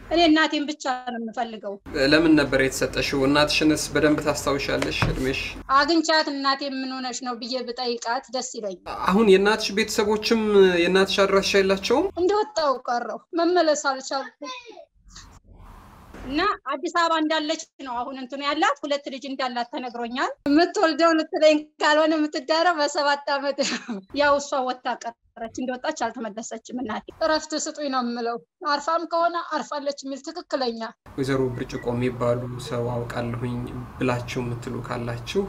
እኔ እናቴን ብቻ ነው የምፈልገው። ለምን ነበር የተሰጠሽው? እናትሽንስ በደንብ ታስታውሻለሽ? እድሜሽ አግኝቻት እናቴ ምን ሆነሽ ነው ብዬ ብጠይቃት ደስ ይለኝ። አሁን የእናትሽ ቤተሰቦችም የእናትሽ አድራሻ የላቸውም? እንደወጣው ቀረው መመለስ አልቻልኩም እና አዲስ አበባ እንዳለች ነው አሁን እንትኑ ያላት ሁለት ልጅ እንዳላት ተነግሮኛል። የምትወልደው ልትለኝ ካልሆነ የምትዳረው በሰባት ዓመት ያው እሷ ወታ ቀረች። እንደወጣች አልተመለሰችም። እናቴ እረፍት ስጡኝ ነው የምለው። አርፋም ከሆነ አርፋለች የሚል ትክክለኛ ወይዘሮ ብርጭቆ የሚባሉ ሰው አውቃለሁኝ ብላችሁ የምትሉ ካላችሁ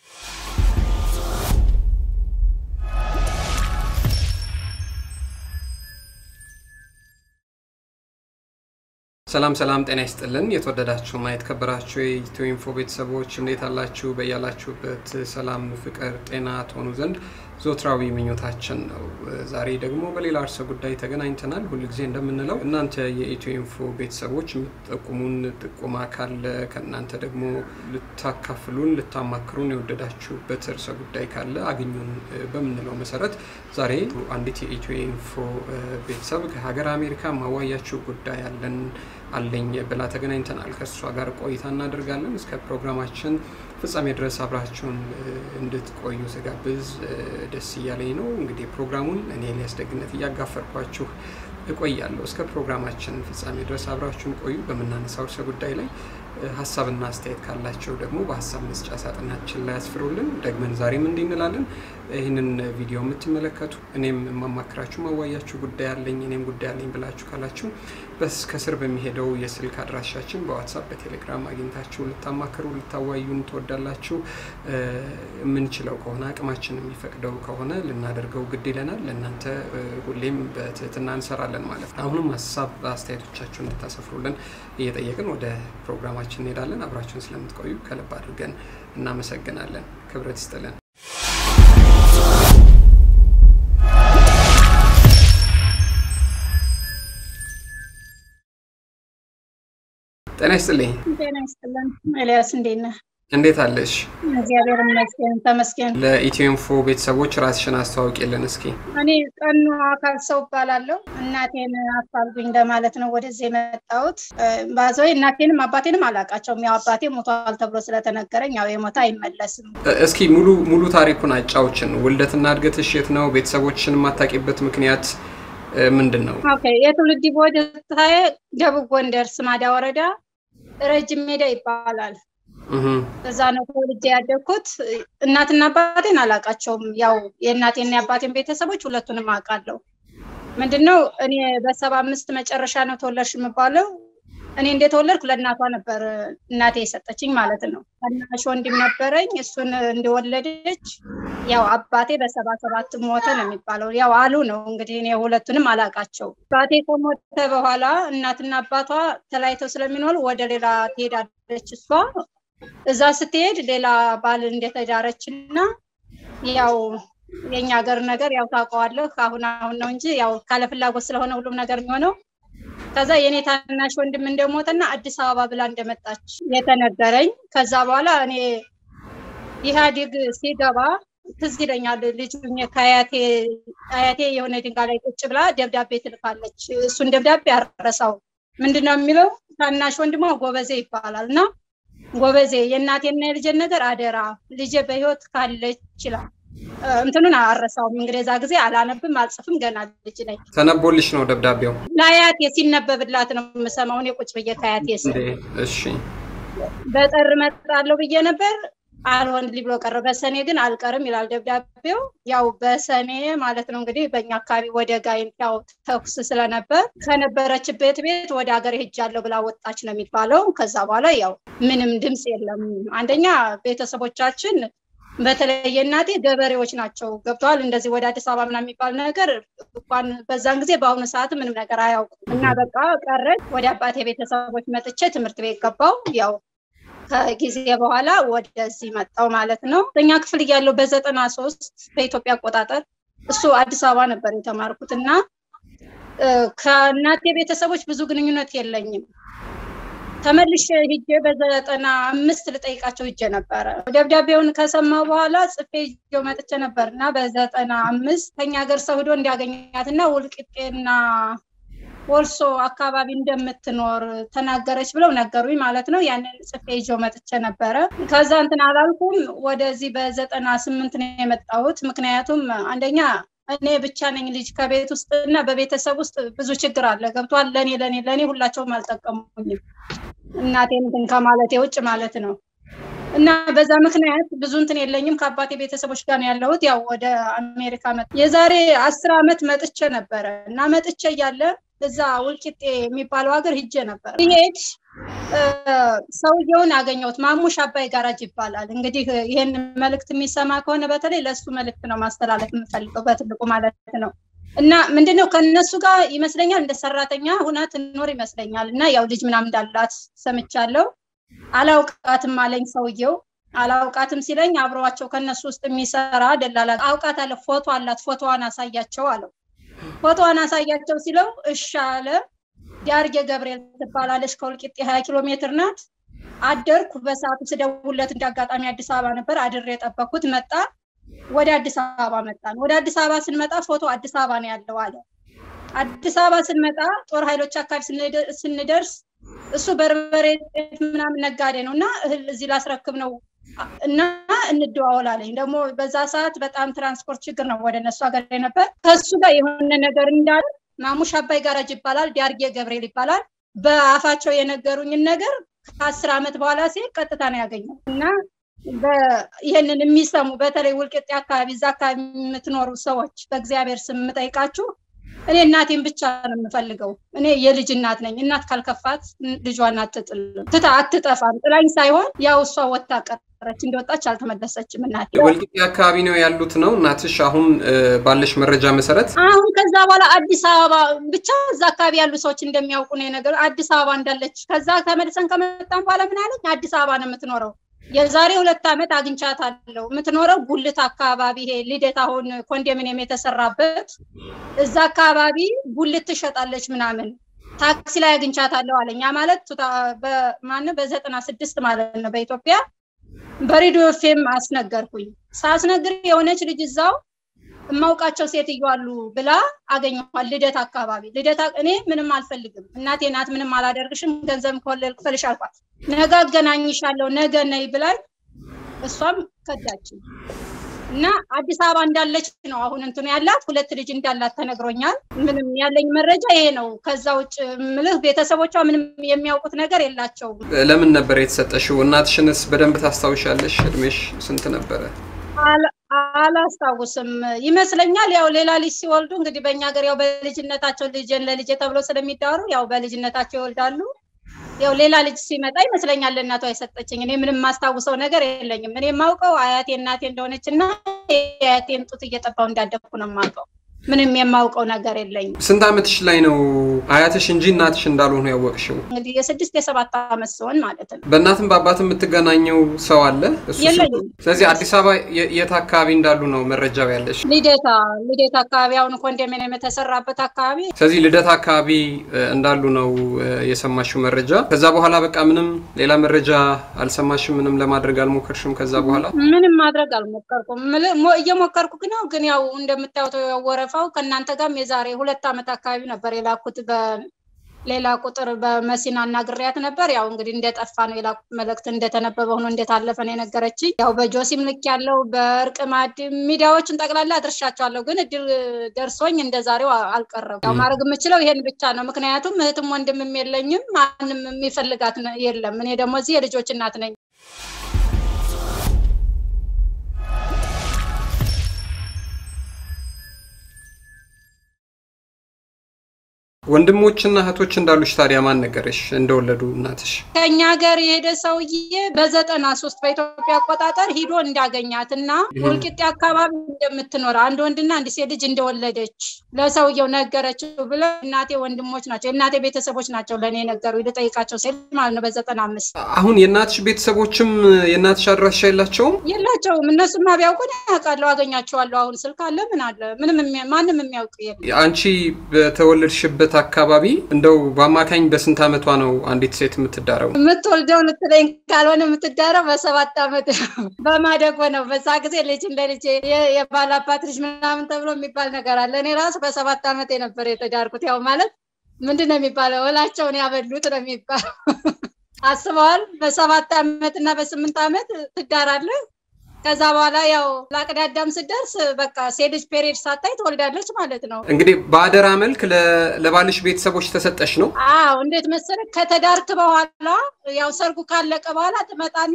ሰላም ሰላም፣ ጤና ይስጥልን። የተወደዳችሁና የተከበራችሁ የኢትዮ ኢንፎ ቤተሰቦች እንዴት አላችሁ? በያላችሁበት ሰላም፣ ፍቅር፣ ጤና ትሆኑ ዘንድ ዞትራዊ ምኞታችን ነው። ዛሬ ደግሞ በሌላ እርሰ ጉዳይ ተገናኝተናል። ሁልጊዜ እንደምንለው እናንተ የኢትዮ ኢንፎ ቤተሰቦች የምትጠቁሙን ጥቁማ ካለ ከእናንተ ደግሞ ልታካፍሉን፣ ልታማክሩን የወደዳችሁበት እርሰ ጉዳይ ካለ አግኙን በምንለው መሰረት ዛሬ አንዲት የኢትዮ ኢንፎ ቤተሰብ ከሀገር አሜሪካ ማዋያችሁ ጉዳይ አለን አለኝ ብላ ተገናኝተናል። ከእሷ ጋር ቆይታ እናደርጋለን። እስከ ፕሮግራማችን ፍጻሜ ድረስ አብራችሁን እንድትቆዩ ስጋብዝ ደስ እያለኝ ነው። እንግዲህ ፕሮግራሙን እኔ ኤልያስ ደግነት እያጋፈርኳችሁ እቆያለሁ። እስከ ፕሮግራማችን ፍጻሜ ድረስ አብራችሁን ቆዩ። በምናነሳው ርዕሰ ጉዳይ ላይ ሀሳብና አስተያየት ካላቸው ደግሞ በሀሳብ መስጫ ሳጥናችን ላይ ያስፍሩልን። ደግመን ዛሬም እንዲህ እንላለን። ይህንን ቪዲዮ የምትመለከቱ እኔም የማማክራችሁ ማዋያችሁ ጉዳይ አለኝ እኔም ጉዳይ አለኝ ብላችሁ ካላችሁ በስ ከስር በሚሄደው የስልክ አድራሻችን በዋትሳፕ በቴሌግራም አግኝታችሁ ልታማክሩ ልታዋዩን ትወዳላችሁ። የምንችለው ከሆነ አቅማችን የሚፈቅደው ከሆነ ልናደርገው ግድ ይለናል። ለእናንተ ሁሌም በትህትና እንሰራለን ማለት ነው። አሁንም ሀሳብ አስተያየቶቻችሁን እንድታሰፍሩልን እየጠየቅን ወደ ፕሮግራማችን እንሄዳለን። አብራችሁን ስለምትቆዩ ከልብ አድርገን እናመሰግናለን። ክብረት ይስጥልን። ጤና ይስጥልኝ። ጤና ይስጥልን። ኤልያስ እንዴት ነህ? እንዴት አለሽ? እግዚአብሔር ይመስገን ተመስገን። ለኢትዮ ኢንፎ ቤተሰቦች ራስሽን አስተዋውቂልን እስኪ። እኔ ቀኑ አካል ሰው እባላለሁ። እናቴን አፋልጉኝ ለማለት ነው ወደዚህ የመጣሁት። ባዘወይ እናቴንም አባቴንም አላውቃቸውም። ያው አባቴ ሞቷል ተብሎ ስለተነገረኝ ያው የሞተ አይመለስም። እስኪ ሙሉ ሙሉ ታሪኩን አጫውችን። ውልደትና እድገትሽ የት ነው? ቤተሰቦችሽን የማታውቂበት ምክንያት ምንድን ነው? ኦኬ የትውልድ ቦታዬ ደቡብ ጎንደር ስማዳ ወረዳ ረጅም ሜዳ ይባላል። እዛ ነው ተወልጄ ያደግኩት። እናትና አባቴን አላውቃቸውም። ያው የእናቴና የአባቴን ቤተሰቦች ሁለቱንም አውቃለሁ። ምንድነው እኔ በሰባ አምስት መጨረሻ ነው ተወለድሽ የምባለው። እኔ እንደተወለድኩ ለእናቷ ነበር እናቴ የሰጠችኝ ማለት ነው። ታናሽ ወንድም ነበረኝ። እሱን እንደወለደች ያው አባቴ በሰባ ሰባት ሞተ ነው የሚባለው። ያው አሉ ነው እንግዲህ እኔ ሁለቱንም አላውቃቸው። አባቴ ከሞተ በኋላ እናትና አባቷ ተለያይተው ስለሚኖሩ ወደ ሌላ ትሄዳለች እሷ እዛ ስትሄድ ሌላ ባል እንደተዳረች እና ያው የኛ ሀገር ነገር ያው ታውቀዋለህ። አሁን አሁን ነው እንጂ ያው ካለ ፍላጎት ስለሆነ ሁሉም ነገር የሚሆነው። ከዛ የኔ ታናሽ ወንድም እንደሞተና አዲስ አበባ ብላ እንደመጣች የተነገረኝ። ከዛ በኋላ እኔ ኢህአዴግ ሲገባ ትዝ ይለኛል። ልጅ ከአያቴ አያቴ የሆነ ድንጋይ ላይ ቁጭ ብላ ደብዳቤ ትልካለች። እሱን ደብዳቤ አረሳው። ምንድነው የሚለው? ታናሽ ወንድሟ ጎበዜ ይባላል እና ጎበዜ የእናቴና የልጄን ነገር አደራ ልጄ በህይወት ካለች ይችላል። እንትኑን አረሳውም። እንግዲህ እዛ ጊዜ አላነብም አልጽፍም፣ ገና ልጅ ነኝ። ተነቦልሽ ነው ደብዳቤው? ለአያቴ ሲነበብላት ነው የምሰማው። እኔ ቁጭ ብዬ ከአያቴ ስ እሺ፣ በጥር እመጣለሁ ብዬ ነበር አልሆንልኝ ብሎ ቀረ። በሰኔ ግን አልቀርም ይላል ደብዳቤው። ያው በሰኔ ማለት ነው እንግዲህ በእኛ አካባቢ ወደ ጋይንት ያው ተኩስ ስለነበር ከነበረችበት ቤት ወደ ሀገር ሄጃለሁ ብላ ወጣች ነው የሚባለው። ከዛ በኋላ ያው ምንም ድምፅ የለም። አንደኛ ቤተሰቦቻችን በተለይ እናቴ ገበሬዎች ናቸው። ገብተዋል። እንደዚህ ወደ አዲስ አበባ ምናምን የሚባል ነገር እንኳን በዛን ጊዜ በአሁኑ ሰዓት ምንም ነገር አያውቁም እና በቃ ቀረች። ወደ አባቴ ቤተሰቦች መጥቼ ትምህርት ቤት ገባው ያው ከጊዜ በኋላ ወደዚህ መጣው ማለት ነው። እኛ ክፍል እያለው በዘጠና ሶስት በኢትዮጵያ አቆጣጠር እሱ አዲስ አበባ ነበር የተማርኩት እና ከእናቴ ቤተሰቦች ብዙ ግንኙነት የለኝም። ተመልሼ ሂጄ በዘጠና አምስት ልጠይቃቸው ሂጄ ነበረ። ደብዳቤውን ከሰማ በኋላ ጽፌ ይዤው መጥቼ ነበር እና በዘጠና አምስት ከኛ ሀገር ሰው ሂዶ እንዲያገኛት እና ውልቅጤና ወልሶ አካባቢ እንደምትኖር ተናገረች ብለው ነገሩኝ ማለት ነው። ያንን ጽፌ ይዤው መጥቼ ነበረ። ከዛ እንትን አላልኩም። ወደዚህ በዘጠና ስምንት ነው የመጣሁት። ምክንያቱም አንደኛ እኔ ብቻ ነኝ ልጅ ከቤት ውስጥ እና በቤተሰብ ውስጥ ብዙ ችግር አለ። ገብቷል። ለእኔ ለእኔ ለእኔ ሁላቸውም አልጠቀሙኝም እናቴን እንትን ከማለቴ ውጭ ማለት ነው። እና በዛ ምክንያት ብዙ እንትን የለኝም። ከአባቴ ቤተሰቦች ጋር ነው ያለሁት። ያው ወደ አሜሪካ መ የዛሬ አስር ዓመት መጥቼ ነበረ እና መጥቼ እያለ እዛ ውልቂጤ የሚባለው ሀገር ሂጄ ነበር። ይሄድ ሰውየውን አገኘሁት። ማሙሽ አባይ ጋራጅ ይባላል። እንግዲህ ይህን መልእክት የሚሰማ ከሆነ በተለይ ለእሱ መልእክት ነው ማስተላለፍ የምፈልገው በትልቁ ማለት ነው። እና ምንድነው ከነሱ ጋር ይመስለኛል እንደ ሰራተኛ ሁና ትኖር ይመስለኛል። እና ያው ልጅ ምናምን እንዳላት ሰምቻለሁ። አላውቃትም አለኝ ሰውየው። አላውቃትም ሲለኝ አብረዋቸው ከነሱ ውስጥ የሚሰራ ደላላ አውቃታለሁ፣ ፎቶ አላት፣ ፎቶዋን አሳያቸው አለው። ፎቶዋን አሳያቸው ሲለው እሺ አለ። ዳርጌ ገብርኤል ትባላለች፣ ከወልቂጤ ሀያ ኪሎ ሜትር ናት። አደርኩ። በሰዓቱ ስደውለት እንደ አጋጣሚ አዲስ አበባ ነበር። አድሬ የጠበኩት መጣ። ወደ አዲስ አበባ መጣን። ወደ አዲስ አበባ ስንመጣ ፎቶ አዲስ አበባ ነው ያለው አለ። አዲስ አበባ ስንመጣ ጦር ኃይሎች አካባቢ ስንደርስ እሱ በርበሬ ምናምን ነጋዴ ነው እና እህል እዚህ ላስረክብ ነው እና እንደዋወላለኝ። ደግሞ በዛ ሰዓት በጣም ትራንስፖርት ችግር ነው ወደ እነሱ ሀገር ነበር። ከሱ ጋር የሆነ ነገር እንዳለ ማሙሽ አባይ ጋራጅ ይባላል፣ ዳርጌ ገብርኤል ይባላል። በአፋቸው የነገሩኝን ነገር ከአስር ዓመት በኋላ ሲሄድ ቀጥታ ነው ያገኘው እና ይህንን የሚሰሙ በተለይ ውልቅጤ አካባቢ እዛ አካባቢ የምትኖሩ ሰዎች በእግዚአብሔር ስም የምጠይቃችሁ እኔ እናቴን ብቻ ነው የምፈልገው። እኔ የልጅ እናት ነኝ። እናት ካልከፋት ልጇን አትጥልም፣ ትታ አትጠፋም። ጥላኝ ሳይሆን ያው እሷ ወታ ቀረች፣ እንደወጣች አልተመለሰችም። እናቴ ወልቂጤ አካባቢ ነው ያሉት ነው እናትሽ? አሁን ባለሽ መረጃ መሰረት አሁን ከዛ በኋላ አዲስ አበባ ብቻ እዛ አካባቢ ያሉ ሰዎች እንደሚያውቁ ነው ነገር አዲስ አበባ እንዳለች። ከዛ ተመልሰን ከመጣን በኋላ ምን አለኝ፣ አዲስ አበባ ነው የምትኖረው የዛሬ ሁለት ዓመት አግኝቻታለሁ። የምትኖረው ጉልት አካባቢ ይሄ ልደት አሁን ኮንዶሚኒየም የተሰራበት እዛ አካባቢ ጉልት ትሸጣለች ምናምን ታክሲ ላይ አግኝቻታለሁ አለኝ። ያ ማለት በማን በዘጠና ስድስት ማለት ነው በኢትዮጵያ በሬዲዮ ፌም አስነገርኩኝ። ሳስነግር የሆነች ልጅ እዛው የማውቃቸው ሴትዮ አሉ ብላ አገኘኋል። ልደት አካባቢ ልደት እኔ ምንም አልፈልግም እናቴ ናት፣ ምንም አላደርግሽም፣ ገንዘብ ከወለድ ክፈልሽ አልኳት። ነገ አገናኝሻለሁ ነገ ነይ ብላኝ እሷም ከዳችኝ እና አዲስ አበባ እንዳለች ነው አሁን እንትኑ ያላት ሁለት ልጅ እንዳላት ተነግሮኛል። ምንም ያለኝ መረጃ ይሄ ነው። ከዛ ውጭ ምልህ ቤተሰቦቿ ምንም የሚያውቁት ነገር የላቸውም። ለምን ነበር የተሰጠሽው? እናትሽንስ በደንብ ታስታውሻለሽ? እድሜሽ ስንት ነበረ? አላስታውስም ይመስለኛል። ያው ሌላ ልጅ ሲወልዱ እንግዲህ በእኛ ሀገር ያው በልጅነታቸው ልጅን ለልጄ ተብሎ ስለሚዳሩ ያው በልጅነታቸው ይወልዳሉ። ያው ሌላ ልጅ ሲመጣ ይመስለኛል ለእናቷ የሰጠችኝ። እኔ ምንም የማስታውሰው ነገር የለኝም። እኔ የማውቀው አያቴ እናቴ እንደሆነች እና የአያቴን ጡት እየጠባው እንዳደግኩ ነው የማውቀው። ምንም የማውቀው ነገር የለኝም። ስንት ዓመትሽ ላይ ነው አያትሽ እንጂ እናትሽ እንዳልሆኑ ያወቅሽው? እንግዲህ የስድስት የሰባት ዓመት ሲሆን ማለት ነው። በእናትም በአባት የምትገናኘው ሰው አለ? እሱ የለኝም። ስለዚህ አዲስ አበባ የት አካባቢ እንዳሉ ነው መረጃው ያለሽ? ልደታ ልደታ አካባቢ አሁን ኮንዶሚኒየም የተሰራበት አካባቢ ስለዚህ ልደታ አካባቢ እንዳሉ ነው የሰማሽው መረጃ። ከዛ በኋላ በቃ ምንም ሌላ መረጃ አልሰማሽም? ምንም ለማድረግ አልሞከርሽም? ከዛ በኋላ ምንም ማድረግ አልሞከርኩም። እየሞከርኩ ግን ያው ግን ያው እንደምታዩት ወረፋው ከእናንተ ጋርም የዛሬ ሁለት ዓመት አካባቢ ነበር የላኩት በሌላ ቁጥር በመሲና አናግሬያት ነበር። ያው እንግዲህ እንደጠፋ ነው የላኩት መልእክት እንደተነበበ ሆኖ እንደታለፈ ነው የነገረችኝ። ያው በጆሲም ልክ ያለው በእርቅ ማድ ሚዲያዎችን ጠቅላላ አድርሻቸዋለሁ፣ ግን እድል ደርሶኝ እንደ ዛሬው አልቀረም። ያው ማድረግ የምችለው ይሄን ብቻ ነው። ምክንያቱም እህትም ወንድምም የለኝም፣ ማንም የሚፈልጋት የለም። እኔ ደግሞ እዚህ የልጆች እናት ነኝ። ወንድሞችና እህቶች እንዳሉሽ ታዲያ ማን ነገረሽ እንደወለዱ እናትሽ? ከኛ ሀገር የሄደ ሰውዬ በዘጠና ሶስት በኢትዮጵያ አቆጣጠር ሂዶ እንዳገኛት እና ወልቂጤ አካባቢ እንደምትኖር አንድ ወንድና አንድ ሴት ልጅ እንደወለደች ለሰውየው ነገረችው ብለ እናቴ ወንድሞች ናቸው የእናቴ ቤተሰቦች ናቸው ለእኔ ነገሩ ልጠይቃቸው ሲል ማለት ነው በዘጠና አምስት አሁን የእናትሽ ቤተሰቦችም የእናትሽ አድራሻ የላቸውም? የላቸውም። እነሱማ ቢያውቁን ያውቃለሁ፣ አገኛቸዋለሁ። አሁን ስልክ አለ ምን አለ ምንም ማንም የሚያውቅ የለም። አንቺ በተወለድሽበት አካባቢ እንደው በአማካኝ በስንት ዓመቷ ነው አንዲት ሴት የምትዳረው? የምትወልደው ልትለኝ ካልሆነ የምትዳረው በሰባት ዓመት ነው። በማደጎ ነው። በዛ ጊዜ ልጅ እንደ ልጅ የባላባት ልጅ ምናምን ተብሎ የሚባል ነገር አለ። እኔ ራሱ በሰባት ዓመት የነበር የተዳርኩት። ያው ማለት ምንድን ነው የሚባለው እላቸውን ያበሉት ነው የሚባለው አስበዋል በሰባት ዓመት እና በስምንት ዓመት ትዳራለህ ከዛ በኋላ ያው ለአቅመ አዳም ስደርስ በቃ ሴት ልጅ ፔሬድ ሳታይ ትወልዳለች ማለት ነው እንግዲህ በአደራ መልክ ለባልሽ ቤተሰቦች ተሰጠሽ ነው አዎ እንዴት መሰለህ ከተዳርክ በኋላ ያው ሰርጉ ካለቀ በኋላ ትመጣና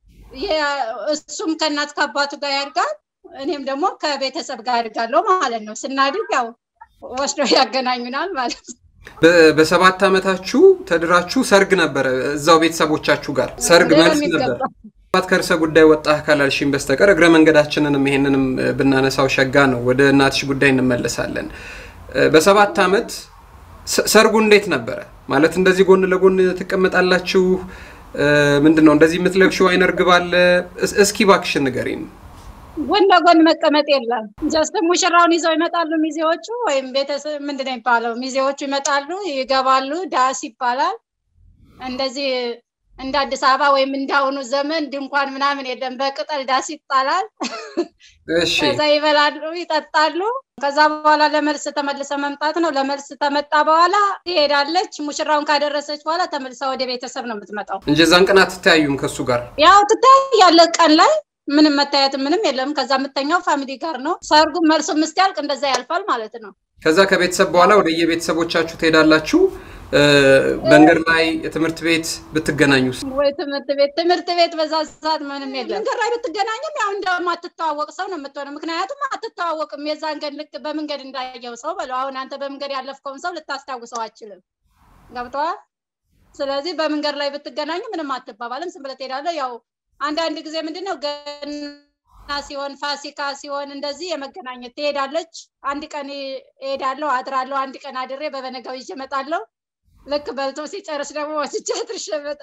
እሱም ከእናት ከአባቱ ጋር ያድጋል እኔም ደግሞ ከቤተሰብ ጋር አድጋለሁ ማለት ነው ስናድግ ያው ወስዶ ያገናኙናል ማለት ነው በሰባት ዓመታችሁ ተድራችሁ ሰርግ ነበረ እዛው ቤተሰቦቻችሁ ጋር ሰርግ መልስ ነበር ባት ከርዕሰ ጉዳይ ወጣ ካላልሽኝ በስተቀር እግረ መንገዳችንንም ይሄንንም ብናነሳው ሸጋ ነው ወደ እናትሽ ጉዳይ እንመለሳለን በሰባት ዓመት ሰርጉ እንዴት ነበረ ማለት እንደዚህ ጎን ለጎን ትቀመጣላችሁ ምንድን ነው እንደዚህ የምትለብሽው አይነ እርግብ አለ እስኪ ባክሽን ንገሪን ጎን ለጎን መቀመጥ የለም ጀስት ሙሽራውን ይዘው ይመጣሉ ሚዜዎቹ ወይም ቤተሰብ ምንድን ነው የሚባለው ሚዜዎቹ ይመጣሉ ይገባሉ ዳስ ይባላል እንደዚህ እንደ አዲስ አበባ ወይም እንዳሁኑ ዘመን ድንኳን ምናምን የለም በቅጠል ዳስ ይጣላል ከዛ ይበላሉ ይጠጣሉ ከዛ በኋላ ለመልስ ተመልሰ መምጣት ነው ለመልስ ተመጣ በኋላ ትሄዳለች ሙሽራውን ካደረሰች በኋላ ተመልሳ ወደ ቤተሰብ ነው የምትመጣው እንጂ ዛን ቀን አትተያዩም ከሱ ጋር ያው ትታያለ ቀን ላይ ምንም መታየት ምንም የለም ከዛ የምተኛው ፋሚሊ ጋር ነው ሰርጉ መልሱ ምስቲያልቅ እንደዛ ያልፋል ማለት ነው ከዛ ከቤተሰብ በኋላ ወደ የቤተሰቦቻችሁ ትሄዳላችሁ መንገድ ላይ ትምህርት ቤት ብትገናኙ ወይ ትምህርት ቤት ትምህርት ቤት በዛ ሰዓት ምንም የለም መንገድ ላይ ብትገናኙም ያው እንደማትተዋወቅ ሰው ነው የምትሆነው ምክንያቱም አትተዋወቅም የዛን ቀን ልክ በመንገድ እንዳየው ሰው በለው አሁን አንተ በመንገድ ያለፍከውን ሰው ልታስታውሰው አችልም ገብተዋል ስለዚህ በመንገድ ላይ ብትገናኙ ምንም አትባባልም ዝም ብለህ ትሄዳለህ ያው አንዳንድ ጊዜ ምንድነው ገና ሲሆን ፋሲካ ሲሆን እንደዚህ የመገናኘት ትሄዳለች አንድ ቀን እሄዳለሁ አድራለሁ አንድ ቀን አድሬ በበነጋው ይዤ እመጣለሁ ልክ በልቶ ሲጨርስ ደግሞ ወስጃ ትርሸበጣ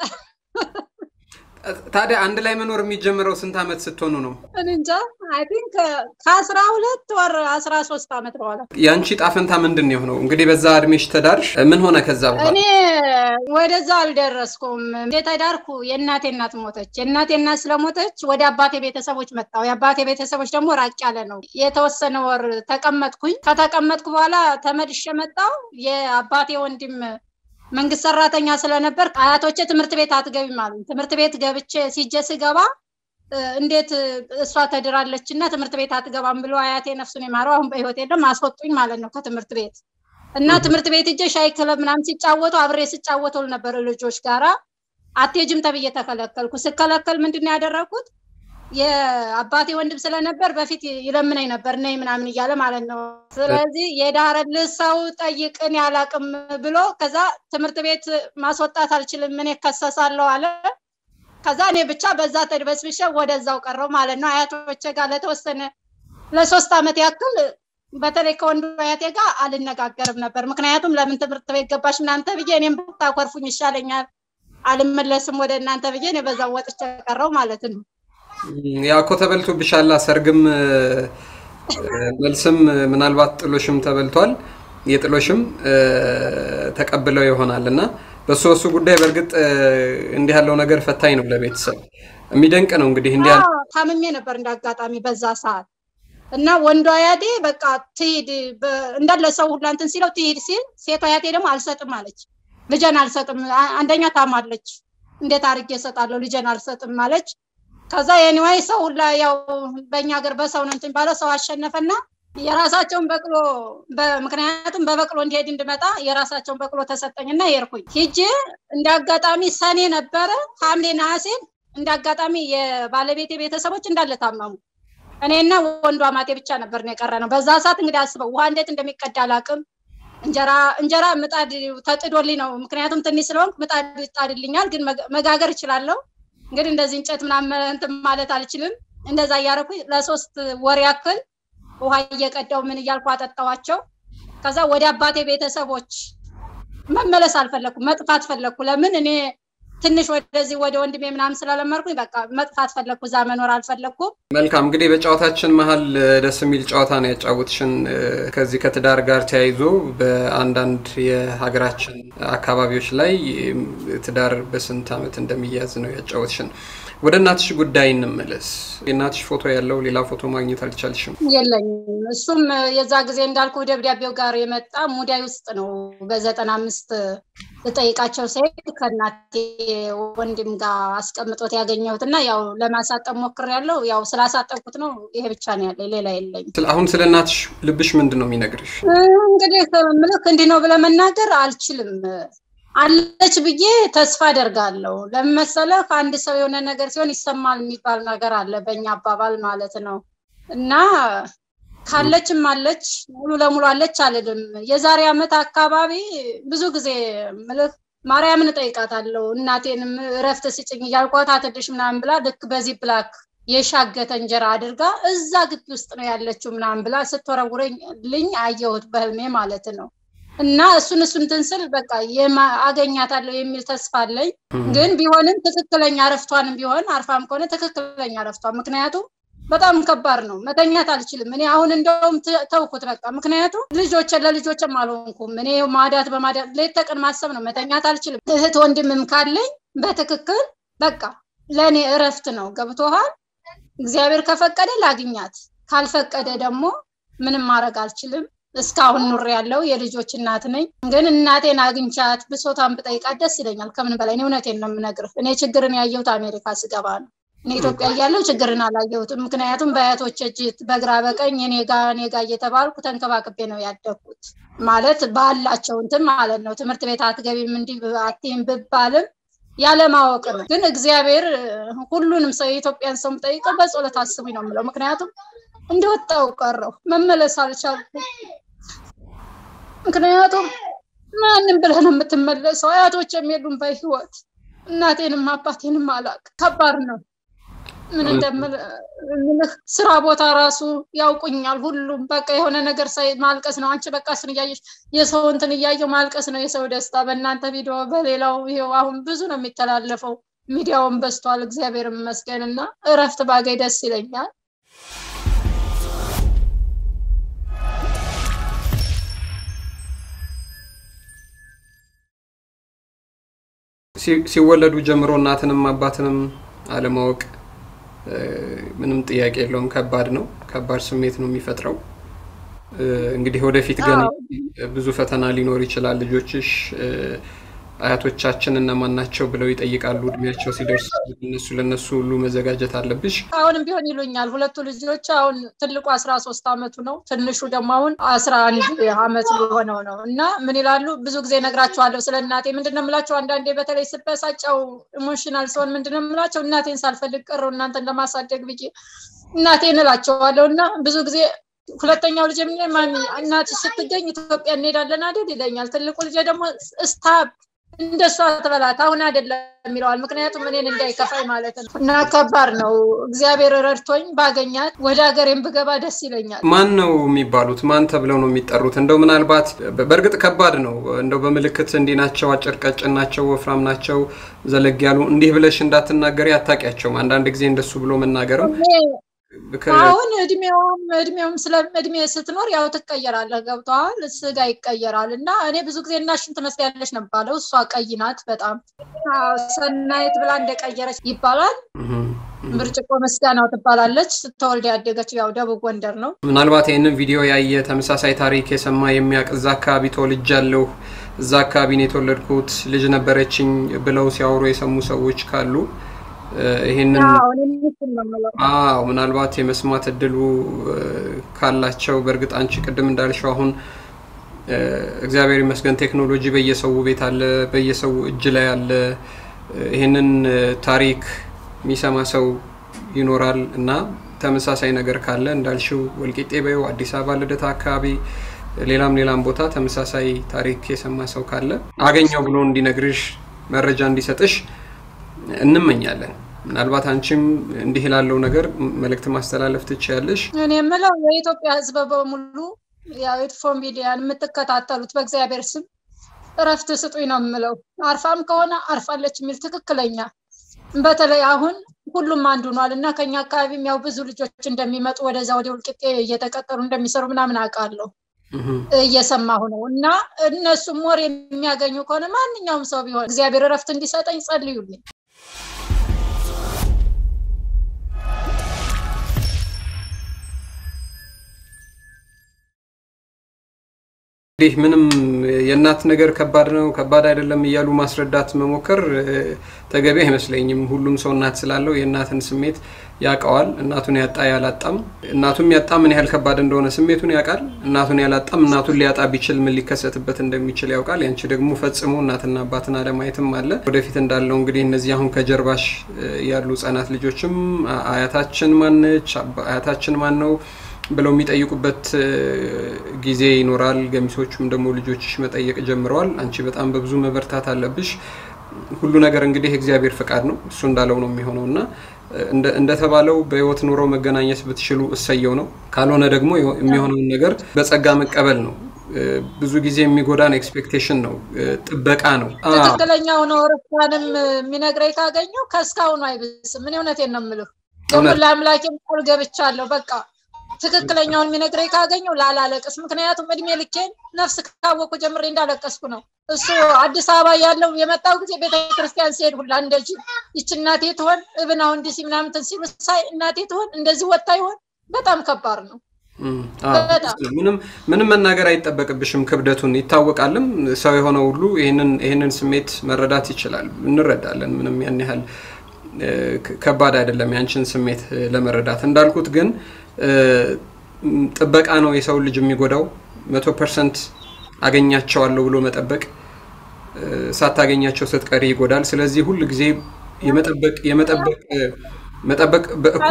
ታዲያ አንድ ላይ መኖር የሚጀምረው ስንት ዓመት ስትሆኑ ነው እንጃ አይ ቲንክ ከአስራ ሁለት ወር አስራ ሶስት ዓመት በኋላ የአንቺ ጣፈንታ ምንድን ነው የሆነው እንግዲህ በዛ እድሜሽ ተዳርሽ ምን ሆነ ከዛ በኋላ እኔ ወደዛ አልደረስኩም የተዳርኩ የእናቴ እናት ሞተች የእናቴ እናት ስለሞተች ወደ አባቴ ቤተሰቦች መጣው የአባቴ ቤተሰቦች ደግሞ ራቅ ያለ ነው የተወሰነ ወር ተቀመጥኩኝ ከተቀመጥኩ በኋላ ተመልሼ መጣው የአባቴ ወንድም መንግስት ሰራተኛ ስለነበር አያቶቼ ትምህርት ቤት አትገቢም አሉ ትምህርት ቤት ገብቼ ሲጀ ስገባ እንዴት እሷ ተድራለች እና ትምህርት ቤት አትገባም ብሎ አያቴ ነፍሱን የማረው አሁን በህይወት የለም አስወጡኝ ማለት ነው ከትምህርት ቤት እና ትምህርት ቤት እጀ ሻይ ክለብ ምናምን ሲጫወቱ አብሬ ስጫወተው ነበር ልጆች ጋራ አቴጅም ተብዬ ተከለከልኩ ስከለከል ምንድን ነው ያደረግኩት የአባቴ ወንድም ስለነበር በፊት ይለምነኝ ነበር ነይ ምናምን እያለ ማለት ነው ስለዚህ የዳረልህ ሰው ጠይቅን ያላቅም ብሎ ከዛ ትምህርት ቤት ማስወጣት አልችልም ምን ከሰሳለሁ አለ ከዛ እኔ ብቻ በዛ ተድበስብሸ ወደዛው ቀረው ማለት ነው አያቶቼ ጋር ለተወሰነ ለሶስት ዓመት ያክል በተለይ ከወንዱ አያቴ ጋር አልነጋገርም ነበር ምክንያቱም ለምን ትምህርት ቤት ገባሽ እናንተ ብዬ እኔም ብታኮርፉኝ ይሻለኛል አልመለስም ወደ እናንተ ብዬ እኔ በዛው ወጥቼ ቀረው ማለት ነው ያ እኮ ተበልቶብሻላ ሰርግም መልስም ምናልባት ጥሎሽም ተበልቷል የጥሎሽም ተቀብለው ይሆናል እና በሱ እሱ ጉዳይ በእርግጥ እንዲህ ያለው ነገር ፈታኝ ነው ለቤተሰብ የሚደንቅ ነው እንግዲህ እንዲህ ታምሜ ነበር እንዳጋጣሚ በዛ ሰዓት እና ወንዱ አያቴ በቃ ትሂድ እንዳለ ሰው ሁላ እንትን ሲለው ትሂድ ሲል ሴቷ አያቴ ደግሞ አልሰጥም አለች ልጀን አልሰጥም አንደኛ ታማለች እንዴት አድርጌ እሰጣለሁ ልጀን አልሰጥም አለች ከዛ የኒዋይ ሰው ሁላ ያው በእኛ ሀገር በሰው ነው እንትን ባለው ሰው አሸነፈና የራሳቸውን በቅሎ ምክንያቱም በበቅሎ እንዲሄድ እንድመጣ የራሳቸውን በቅሎ ተሰጠኝና የርኩኝ ሂጄ እንደ አጋጣሚ ሰኔ ነበረ ሐምሌ ነሐሴን እንደ አጋጣሚ የባለቤቴ ቤተሰቦች እንዳለ ታመሙ እኔና ወንዱ አማቴ ብቻ ነበር ነው የቀረ ነው በዛ ሰዓት እንግዲህ አስበው ውሃ እንዴት እንደሚቀዳ አላቅም እንጀራ እንጀራ ምጣድ ተጥዶልኝ ነው ምክንያቱም ትንሽ ስለሆንክ ምጣድ ይጣድልኛል ግን መጋገር እችላለሁ እንግዲህ እንደዚህ እንጨት ምናምን እንትን ማለት አልችልም እንደዛ እያደረኩ ለሶስት ወር ያክል ውሃ እየቀዳው ምን እያልኩ አጠጣዋቸው ከዛ ወደ አባቴ ቤተሰቦች መመለስ አልፈለግኩ መጥፋት ፈለግኩ ለምን እኔ ትንሽ ወደዚህ ወደ ወንድሜ ምናምን ስላለመርኩኝ በቃ መጥፋት ፈለግኩ። እዛ መኖር አልፈለግኩም። መልካም እንግዲህ በጨዋታችን መሀል ደስ የሚል ጨዋታ ነው ያጫወትሽን። ከዚህ ከትዳር ጋር ተያይዞ በአንዳንድ የሀገራችን አካባቢዎች ላይ ትዳር በስንት ዓመት እንደሚያዝ ነው ያጫወትሽን። ወደ እናትሽ ጉዳይ እንመለስ። የእናትሽ ፎቶ ያለው ሌላ ፎቶ ማግኘት አልቻልሽም? የለኝም። እሱም የዛ ጊዜ እንዳልኩ ደብዳቤው ጋር የመጣ ሙዳይ ውስጥ ነው። በዘጠና አምስት ልጠይቃቸው ሲሄድ ከእናቴ ወንድም ጋር አስቀምጦት ያገኘሁት እና ያው ለማሳጠብ ሞክሬያለሁ። ያው ስላሳጠብኩት ነው። ይሄ ብቻ ነው ያለ፣ ሌላ የለኝም። አሁን ስለ እናትሽ ልብሽ ምንድን ነው የሚነግርሽ? እንግዲህ ምልክ እንዲህ ነው ብለህ መናገር አልችልም። አለች ብዬ ተስፋ አደርጋለሁ። ለምን መሰለህ? አንድ ሰው የሆነ ነገር ሲሆን ይሰማል የሚባል ነገር አለ፣ በእኛ አባባል ማለት ነው። እና ካለችም አለች ሙሉ ለሙሉ አለች አልልም። የዛሬ ዓመት አካባቢ ብዙ ጊዜ ምልህ ማርያምን እጠይቃታለሁ። እናቴንም እረፍት ስጭኝ እያልኳት አትድሽ ምናምን ብላ ልክ በዚህ ብላክ የሻገተ እንጀራ አድርጋ እዛ ግቢ ውስጥ ነው ያለችው ምናምን ብላ ስትወረውረልኝ አየሁት በህልሜ ማለት ነው። እና እሱን እሱን ትንስል በቃ አገኛታለሁ የሚል ተስፋ አለኝ። ግን ቢሆንም ትክክለኛ እረፍቷንም ቢሆን አርፋም ከሆነ ትክክለኛ እረፍቷ ምክንያቱም በጣም ከባድ ነው። መተኛት አልችልም። እኔ አሁን እንደውም ተውኩት በቃ ምክንያቱም ልጆች ለልጆችም አልሆንኩም። እኔ ማዳት በማዳት ሌት ተቀን ማሰብ ነው። መተኛት አልችልም። እህት ወንድምም ካለኝ በትክክል በቃ ለእኔ እረፍት ነው። ገብቶሃል? እግዚአብሔር ከፈቀደ ላግኛት፣ ካልፈቀደ ደግሞ ምንም ማድረግ አልችልም። እስካሁን ኑር ያለው የልጆች እናት ነኝ። ግን እናቴን አግኝቻት ብሶታን ብጠይቃት ደስ ይለኛል ከምን በላይ። እኔ እውነቴን ነው የምነግርህ። እኔ ችግርን ያየሁት አሜሪካ ስገባ ነው። እኔ ኢትዮጵያ እያለሁ ችግርን አላየሁትም። ምክንያቱም በአያቶች እጅ በግራ በቀኝ እኔ ጋ እኔ ጋ እየተባልኩ ተንከባክቤ ነው ያደግኩት። ማለት ባላቸው እንትን ማለት ነው። ትምህርት ቤት አትገቢም እንዲህ አትይም ብባልም ያለማወቅ ነው። ግን እግዚአብሔር ሁሉንም ሰው የኢትዮጵያን ሰው የምጠይቀው በጸሎት አስቡኝ ነው የምለው። ምክንያቱም እንደወጣው ቀረው መመለስ አልቻልኩም። ምክንያቱም ማንም ብለህ ነው የምትመለሰው? አያቶች የሉም በህይወት እናቴንም አባቴንም አላቅ። ከባድ ነው። ምን እንደምልህ ስራ ቦታ ራሱ ያውቁኛል። ሁሉም በቃ የሆነ ነገር ሳይ ማልቀስ ነው። አንቺ በቃ እሱን እያየሽ የሰው እንትን እያየው ማልቀስ ነው የሰው ደስታ። በእናንተ ቪዲዮ በሌላው ይኸው አሁን ብዙ ነው የሚተላለፈው። ሚዲያውን በዝቷል። እግዚአብሔር ይመስገን እና እረፍት ባገኝ ደስ ይለኛል። ሲወለዱ ጀምሮ እናትንም አባትንም አለማወቅ ምንም ጥያቄ የለውም። ከባድ ነው። ከባድ ስሜት ነው የሚፈጥረው። እንግዲህ ወደፊት ግን ብዙ ፈተና ሊኖር ይችላል። ልጆችሽ አያቶቻችን እነማን ናቸው ብለው ይጠይቃሉ። እድሜያቸው ሲደርስ እነሱ ለነሱ ሁሉ መዘጋጀት አለብሽ። አሁንም ቢሆን ይሉኛል። ሁለቱ ልጆች አሁን ትልቁ አስራ ሶስት አመቱ ነው። ትንሹ ደግሞ አሁን አስራ አንድ አመት ሊሆነው ነው እና ምን ይላሉ ብዙ ጊዜ ነግራቸዋለሁ ስለ እናቴ ምንድን ነው የምላቸው። አንዳንዴ በተለይ ስበሳጨው ኢሞሽናል ሲሆን ምንድን ነው የምላቸው እናቴን ሳልፈልግ ቀረው እናንተን ለማሳደግ ብዬ እናቴን እላቸዋለሁ እና ብዙ ጊዜ ሁለተኛው ልጅ ምን ማን እናትሽ ስትገኝ ኢትዮጵያ እንሄዳለን አይደል ይለኛል። ትልቁ ልጅ ደግሞ ስታብ እንደሷ ትበላት አሁን አይደለም ይለዋል። ምክንያቱም እኔን እንዳይከፋኝ ማለት ነው። እና ከባድ ነው። እግዚአብሔር ረድቶኝ ባገኛት ወደ ሀገሬም ብገባ ደስ ይለኛል። ማን ነው የሚባሉት? ማን ተብለው ነው የሚጠሩት? እንደው ምናልባት በእርግጥ ከባድ ነው። እንደው በምልክት እንዲህ ናቸው፣ አጭር ቀጭን ናቸው፣ ወፍራም ናቸው፣ ዘለግ ያሉ እንዲህ ብለሽ እንዳትናገሪ አታውቂያቸውም። አንዳንድ ጊዜ እንደሱ ብሎ መናገርም አሁን እድሜውም እድሜውም ስለ እድሜ ስትኖር ያው ትቀየራለህ። ገብተዋል። ስጋ ይቀየራል እና እኔ ብዙ ጊዜ እናሽን ትመስላለች ነው ባለው። እሷ ቀይ ናት በጣም ሰናይት ብላ እንደቀየረች ይባላል። ብርጭቆ መስጋናው ትባላለች። ስትወልድ ያደገችው ያው ደቡብ ጎንደር ነው። ምናልባት ይህንን ቪዲዮ ያየ ተመሳሳይ ታሪክ የሰማ የሚያውቅ እዛ አካባቢ ተወልጃለሁ፣ እዛ አካባቢ ነው የተወለድኩት፣ ልጅ ነበረችኝ ብለው ሲያወሩ የሰሙ ሰዎች ካሉ ይህንን አዎ ምናልባት የመስማት እድሉ ካላቸው በእርግጥ አንቺ ቅድም እንዳልሽው አሁን እግዚአብሔር ይመስገን ቴክኖሎጂ በየሰው ቤት አለ፣ በየሰው እጅ ላይ አለ። ይህንን ታሪክ የሚሰማ ሰው ይኖራል እና ተመሳሳይ ነገር ካለ እንዳልሽው ወልቂጤ በይው አዲስ አበባ ልደታ አካባቢ ሌላም ሌላም ቦታ ተመሳሳይ ታሪክ የሰማ ሰው ካለ አገኘው ብሎ እንዲነግርሽ መረጃ እንዲሰጥሽ እንመኛለን። ምናልባት አንቺም እንዲህ ላለው ነገር መልእክት ማስተላለፍ ትችያለሽ። እኔ የምለው የኢትዮጵያ ሕዝብ በሙሉ ያው የትፎ ሚዲያን የምትከታተሉት በእግዚአብሔር ስም እረፍት ስጡኝ ነው የምለው። አርፋም ከሆነ አርፋለች የሚል ትክክለኛ በተለይ አሁን ሁሉም አንዱ ሆኗል እና ከኛ አካባቢም ያው ብዙ ልጆች እንደሚመጡ ወደዛ ወደ ውልቅጤ እየተቀጠሩ እንደሚሰሩ ምናምን አውቃለሁ እየሰማሁ ነው። እና እነሱም ወር የሚያገኙ ከሆነ ማንኛውም ሰው ቢሆን እግዚአብሔር እረፍት እንዲሰጠኝ ጸልዩልኝ። እንግዲህ ምንም የእናት ነገር ከባድ ነው ከባድ አይደለም እያሉ ማስረዳት መሞከር ተገቢ አይመስለኝም። ሁሉም ሰው እናት ስላለው የእናትን ስሜት ያውቀዋል። እናቱን ያጣ ያላጣም እናቱም ያጣ ምን ያህል ከባድ እንደሆነ ስሜቱን ያውቃል። እናቱን ያላጣም እናቱን ሊያጣ ቢችል ምን ሊከሰትበት እንደሚችል ያውቃል። ያንቺ ደግሞ ፈጽሞ እናትና አባትን አለማየትም አለ። ወደፊት እንዳለው እንግዲህ እነዚህ አሁን ከጀርባሽ ያሉ ህጻናት ልጆችም አያታችን ማነች አያታችን ማን ነው ብለው የሚጠይቁበት ጊዜ ይኖራል። ገሚሶቹም ደግሞ ልጆችሽ መጠየቅ ጀምረዋል። አንቺ በጣም በብዙ መበርታት አለብሽ። ሁሉ ነገር እንግዲህ እግዚአብሔር ፈቃድ ነው፣ እሱ እንዳለው ነው የሚሆነው እና እንደተባለው በህይወት ኑሮ መገናኘት ብትችሉ እሰየው ነው። ካልሆነ ደግሞ የሚሆነውን ነገር በጸጋ መቀበል ነው። ብዙ ጊዜ የሚጎዳን ኤክስፔክቴሽን ነው፣ ጥበቃ ነው። ትክክለኛው ነው። ርፋንም የሚነግረኝ ካገኘው ከእስካሁኑ አይብስም። ምን እውነቴን ነው የምልህ። ደግሞ ለአምላኬም ቃል ገብቻለሁ በቃ ትክክለኛውን የሚነግረኝ ካገኘው ላላለቅስ። ምክንያቱም እድሜ ልኬን ነፍስ ካወቁ ጀምሬ እንዳለቀስኩ ነው። እሱ አዲስ አበባ ያለው የመጣው ጊዜ ቤተክርስቲያን ሲሄድ ሁላ እንደዚህ ይች እናቴ ትሆን እብን አሁን እንዲህ ምናምንትን ሲሉ ሳይ እናቴ ትሆን እንደዚህ ወጣ ይሆን በጣም ከባድ ነው። ምንም መናገር አይጠበቅብሽም። ክብደቱን ይታወቃልም። ሰው የሆነ ሁሉ ይህንን ስሜት መረዳት ይችላል። እንረዳለን። ምንም ያን ያህል ከባድ አይደለም ያንችን ስሜት ለመረዳት እንዳልኩት ግን ጥበቃ ነው የሰው ልጅ የሚጎዳው። መቶ ፐርሰንት አገኛቸዋለሁ ብሎ መጠበቅ ሳታገኛቸው ስትቀሪ ይጎዳል። ስለዚህ ሁል ጊዜ የመጠበቅ የመጠበቅ መጠበቅ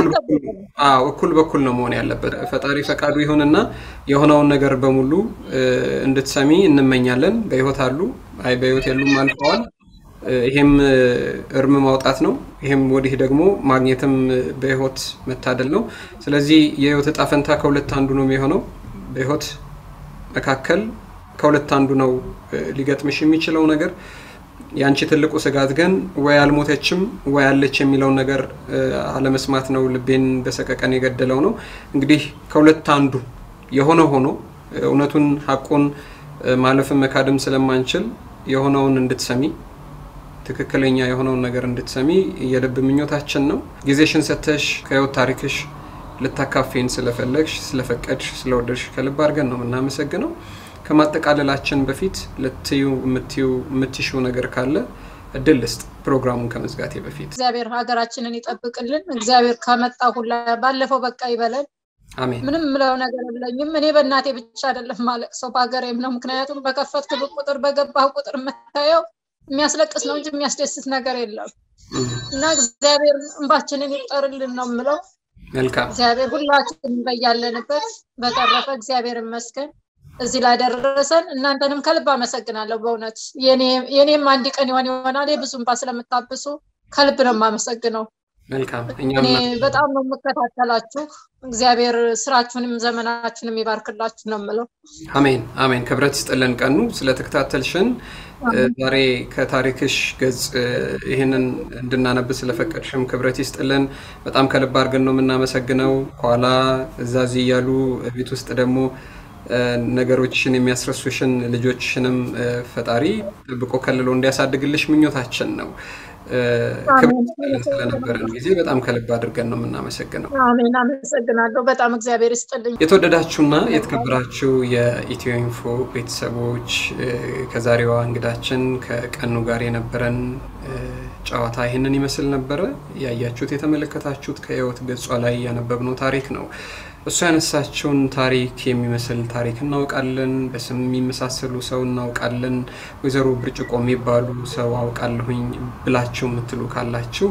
እኩል በኩል ነው መሆን ያለበት። ፈጣሪ ፈቃዱ ይሁንና የሆነውን ነገር በሙሉ እንድትሰሚ እንመኛለን። በህይወት አሉ፣ አይ በህይወት የሉም አልፈዋል። ይሄም እርም ማውጣት ነው። ይሄም ወዲህ ደግሞ ማግኘትም በህይወት መታደል ነው። ስለዚህ የህይወት እጣ ፈንታ ከሁለት አንዱ ነው የሚሆነው። በህይወት መካከል ከሁለት አንዱ ነው ሊገጥምሽ የሚችለው ነገር። የአንቺ ትልቁ ስጋት ግን ወይ አልሞተችም ወይ አለች የሚለውን ነገር አለመስማት ነው። ልቤን በሰቀቀን የገደለው ነው። እንግዲህ ከሁለት አንዱ የሆነ ሆኖ እውነቱን ሀቁን ማለፍን መካድም ስለማንችል የሆነውን እንድትሰሚ ትክክለኛ የሆነውን ነገር እንድትሰሚ የልብ ምኞታችን ነው። ጊዜሽን ሰተሽ ከህይወት ታሪክሽ ልታካፌን ስለፈለግሽ፣ ስለፈቀድሽ፣ ስለወደድሽ ከልብ አድርገን ነው የምናመሰግነው። ከማጠቃለላችን በፊት ልትዩ የምትሽው ነገር ካለ እድል ልስጥ፣ ፕሮግራሙን ከመዝጋቴ በፊት። እግዚአብሔር ሀገራችንን ይጠብቅልን። እግዚአብሔር ከመጣ ሁላ ባለፈው በቃ ይበለን። አሜን። ምንም ምለው ነገር የለኝም። እኔ በእናቴ ብቻ አይደለም ማለቅ ሰው በሀገሬም ነው። ምክንያቱም በከፈትክ ቁጥር በገባህ ቁጥር የምታየው የሚያስለቅስ ነው እንጂ የሚያስደስት ነገር የለም እና እግዚአብሔር እንባችንን ይጠርልን ነው የምለው። መልካም እግዚአብሔር ሁላችንም በያለንበት። በተረፈ እግዚአብሔር ይመስገን እዚህ ላደረሰን። እናንተንም ከልብ አመሰግናለሁ። በእውነት የኔም አንድ ቀን ይሆን ይሆናል ብዙ እንባ ስለምታብሱ ከልብ ነው የማመሰግነው። መልካም እኔ በጣም ነው የምከታተላችሁ። እግዚአብሔር ስራችሁንም ዘመናችሁንም ይባርክላችሁ ነው የምለው። አሜን አሜን። ክብረት ይስጥልን ቀኑ ስለተከታተልሽን ዛሬ ከታሪክሽ ገጽ ይህንን እንድናነብ ስለፈቀድሽም ክብረት ይስጥልን። በጣም ከልብ አድርገን ነው የምናመሰግነው። ኋላ እዛዚ እያሉ ቤት ውስጥ ደግሞ ነገሮችሽን የሚያስረሱሽን ልጆችሽንም ፈጣሪ ጥብቆ ከልሎ እንዲያሳድግልሽ ምኞታችን ነው። ክብር ስለነበረን ጊዜ በጣም ከልብ አድርገን ነው የምናመሰግነው። አሜን፣ አመሰግናለሁ። በጣም እግዚአብሔር ይስጥልኝ። የተወደዳችሁና የተከበራችሁ የኢትዮ ኢንፎ ቤተሰቦች ከዛሬዋ እንግዳችን ከቀኑ ጋር የነበረን ጨዋታ ይህንን ይመስል ነበረ። ያያችሁት የተመለከታችሁት ከህይወት ገጿ ላይ ያነበብነው ታሪክ ነው። እሱ ያነሳቸውን ታሪክ የሚመስል ታሪክ እናውቃለን። በስም የሚመሳሰሉ ሰው እናውቃለን። ወይዘሮ ብርጭቆ የሚባሉ ሰው አውቃለሁኝ ብላችሁ የምትሉ ካላችሁ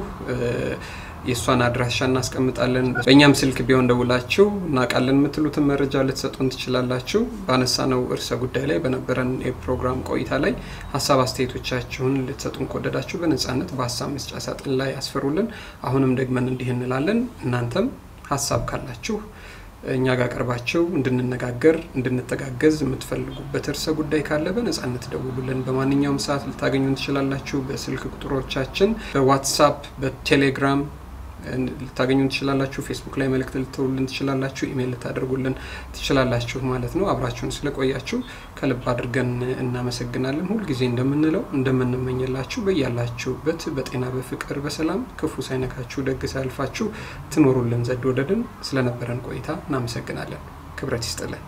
የእሷን አድራሻ እናስቀምጣለን። በእኛም ስልክ ቢሆን ደውላችሁ እናውቃለን የምትሉትን መረጃ ልትሰጡን ትችላላችሁ። ባነሳነው እርሰ ጉዳይ ላይ በነበረን የፕሮግራም ቆይታ ላይ ሀሳብ አስተያየቶቻችሁን ልትሰጡን ከወደዳችሁ በነፃነት በሀሳብ መስጫ ሳጥን ላይ አስፈሩልን። አሁንም ደግመን እንዲህ እንላለን። እናንተም ሀሳብ ካላችሁ እኛ ጋር ቀርባቸው እንድንነጋገር እንድንተጋገዝ የምትፈልጉበት ርዕሰ ጉዳይ ካለ በነጻነት ደውሉልን። በማንኛውም ሰዓት ልታገኙን ትችላላችሁ። በስልክ ቁጥሮቻችን፣ በዋትሳፕ፣ በቴሌግራም ልታገኙን ትችላላችሁ። ፌስቡክ ላይ መልእክት ልትውልን ትችላላችሁ። ኢሜይል ልታደርጉልን ትችላላችሁ ማለት ነው። አብራችሁን ስለቆያችሁ ከልብ አድርገን እናመሰግናለን። ሁልጊዜ እንደምንለው እንደምንመኝላችሁ በያላችሁበት በጤና በፍቅር በሰላም ክፉ ሳይነካችሁ ደግ ሳያልፋችሁ ትኖሩልን ዘንድ ወደድን። ስለነበረን ቆይታ እናመሰግናለን። ክብረት ይስጥልን።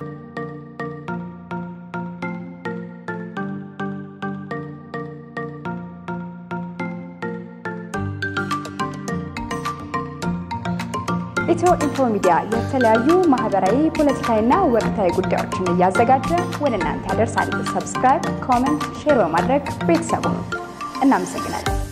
ኢትዮ ኢንፎ ሚዲያ የተለያዩ ማህበራዊ፣ ፖለቲካዊና ወቅታዊ ጉዳዮችን እያዘጋጀ ወደ እናንተ ያደርሳል። ሰብስክራይብ፣ ኮመንት፣ ሼር በማድረግ ቤተሰቡ እናመሰግናለን።